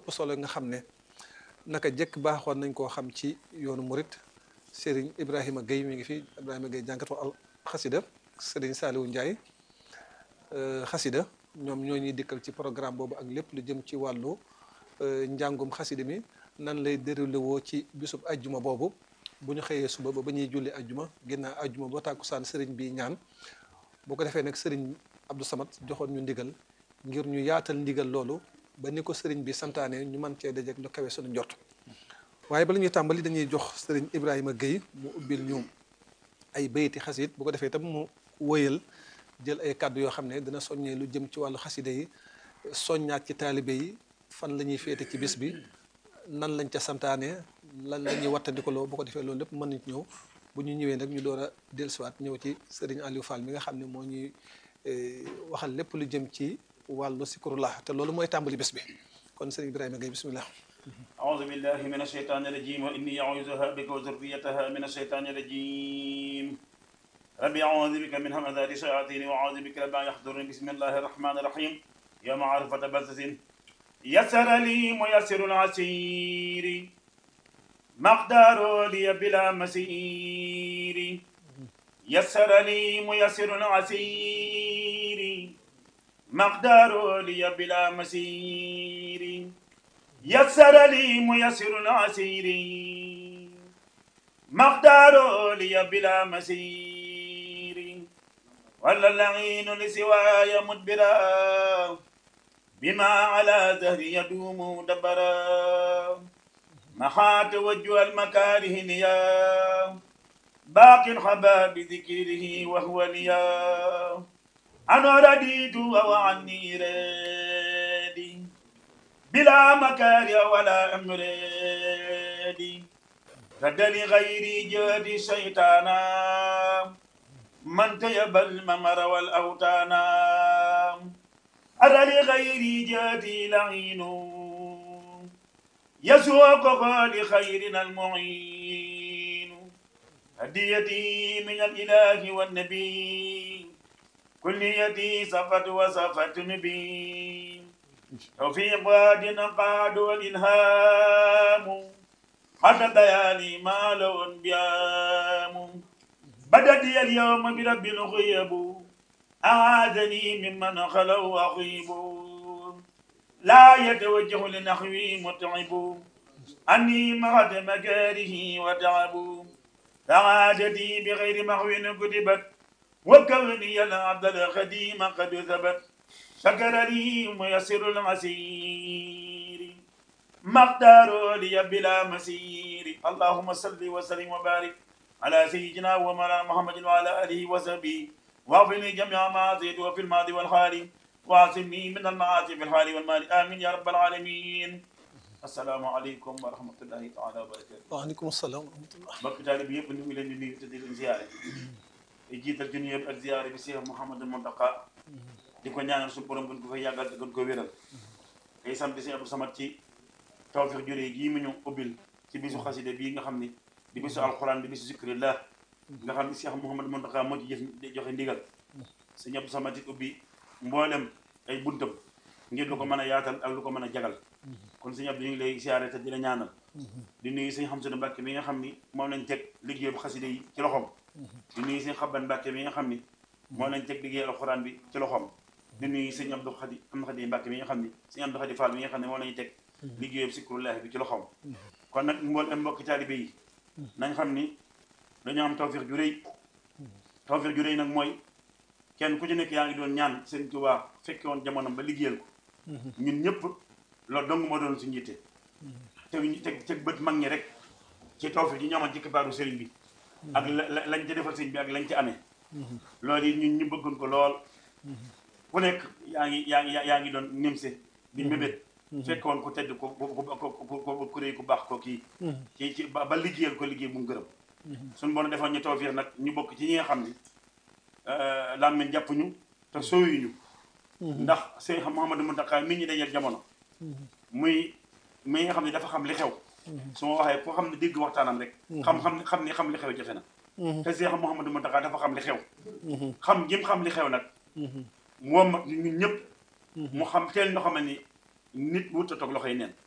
ëpp solo nga xam ne naka jëkk baaxoon nañ koo xam ci yoonu murit Serigne Ibrahima Gueye mi ngi fi Ibrahima Gueye jànkatu al xasida Serigne Saliou Ndiaye xasida ñoom ñoo ñuy dikkal ci programme boobu ak lépp lu jëm ci wàllu njàngum xasida mi nan lay déroulé woo ci bisub ajjuma boobu bu ñu xëyee suba ba ba ñuy julli ajjuma ginnaaw ajjuma ba tàkkusaan sëriñ bi ñaan boo ko defee nag sëriñ Abdou Samad joxoon ñu ndigal ngir ñu yaatal ndigal loolu ba ni ko sëriñ bi santaane ñu mën cee dajeek lu kawe suñu njort waaye bala ñuy tàmbali dañuy jox sëriñ Ibrahima Gueye mu ubbil ñu ay bayti xasid bu ko defee itam mu wëyal jël ay kàddu yoo xam ne dina soññee lu jëm ci wàllu xaside yi soññaat ci taalibe yi fan la ñuy féete ci bis bi nan lañ ca santaane lan la ñuy wattandikoloo bu ko defee loolu lépp mën nañ ñëw bu ñu ñëwee nag ñu door a dellusiwaat ñëw ci sëriñ Aliou Fall mi nga xam ne moo ñuy waxal lépp lu jëm ci wàllu sikurullah te loolu mooy tàmbali bés bi kon sëriñ Ibrahima Gueye bismillah أعوذ بالله من الشيطان الرجيم وإني أعوذها بك وذريتها من الشيطان الرجيم ربي أعوذ بك من همزات الشياطين وأعوذ بك رب أن يحضرني بسم الله الرحمن الرحيم يا معرفة بث يسر لي ميسر العسير مقدار لي بلا مسير يسر لي ميسر العسير مقدار لي بلا مسير يسر لي ميسر العسير مقدار لي بلا مسير ولا اللعين لسواي مدبرا بما على ظهري يدوم دبرا محا توجه المكاره ليا باق خبا بذكره وهو ليا أنا رديت أو عني رادي بلا مكاره ولا أمرادي رد لغيري جهد الشيطانا من تيب الممر والأوتانا أرى لغيري جهدي لعين يسوق لخيرنا المعين هديتي من الإله والنبي كليتي صفت وصفت نبي توفيق واد قاد والإلهام حتى ديالي ما لو انبيام بدت لي اليوم برب الغيب أعاذني ممن خلوا أغيب لا يتوجه لنحوي متعب أني مغد مكاره وتعب سعادتي بغير محو كتبت وكوني العبد الخديم قد ثبت شكر لي ميسر المسير مقدار لي بلا مسير اللهم صل وسلم وبارك على سيدنا ومولانا محمد وعلى اله وصحبه واغفر لي جميع ما عصيت وفي الماضي والحال واعصمني من المعاصي في الحال والمال امين يا رب العالمين السلام عليكم ورحمه الله تعالى وبركاته waaleykum salaam wa rahmatullah mbokk taalibe yëpp ñu ngi leen di nuyu te di leen ziyaare di jiital ci nuyu yëpp ak ziyaare bi Cheikh Mouhamadou Mountakha di ko ñaanal suñu borom gën ko fay yàggal te gën ko wéral tey sant si Abdou Samad ci tawfiq juree gii mu ñu ubbil ci bisu xaside bii nga xam ni di bisu alxuraan di bisu zikrillah nga xam ni Cheikh Mouhamadou Mountakha moo ci jëf joxe ndigal sëñ Abdou Samad it ubbi mboolem ay buntam ngir lu ko mën a yaatal ak lu ko mën a jagal kon sëñ Abdou ñu ngi lay siyaare te di la ñaanal di nuyu sëñ Xamsatu Mbàkke mi nga xam ni moom lañ teg liggéey bu xaside yi ci loxoom di nuyu sëñ Xabban Mbàkke mi nga xam ni moom lañ teg liggéey alxuraan bi ci loxoom di nuyu sëñ Abdou Xadi am Xadi Mbàkke mi nga xam ni sëñ Abdou Xadi Fall mi nga xam ne moom lañu teg liggéey sikrullahi bi ci loxoom kon nag mbool am mbokki taalibe yi nañ xam ni dañoo am tawfiq ju rëy tawfiq ju rëy nag mooy kenn ku ci nekk yaa ngi doon ñaan Sëriñ Tuubaa fekke woon jamono ba liggéeyal ko ñun ñëpp loolu dong moo doon suñu yitte teg teg teg bët mag ñi rek ci tawfiq yi ñu amoon ci kibaaru sëriñ bi ak la lañ ca defal sëriñ bi ak lañ ca amee loolu yi ñun ñu bëggoon ko lool ku nekk yaa ngi yaa ngi yaa ngi doon nimse di mébét fekk woon ku tedd ko ko ku réy ku baax ko kii ci ci ba liggéeyal ko liggéey bu mu gërëm suñu bon defoon ñu tawfiq nag ñu bokk ci ñi nga xam ni làmmiñ jàpp ñu te sooyuñu ndax Seex Muhammadu Muntaxa mi ñu dajal jamono muy mi nga xam ne dafa xam li xew su ma waxee koo xam ne dégg waxtaanam rek xam xam xam ni xam li xew jafe na te Seex Muhammadu Muntaxa dafa xam li xew xam jëm xam li xew nag moom ñun ñëpp mu xam teel ñoo xam ne ni nit wut a toog loxoy neen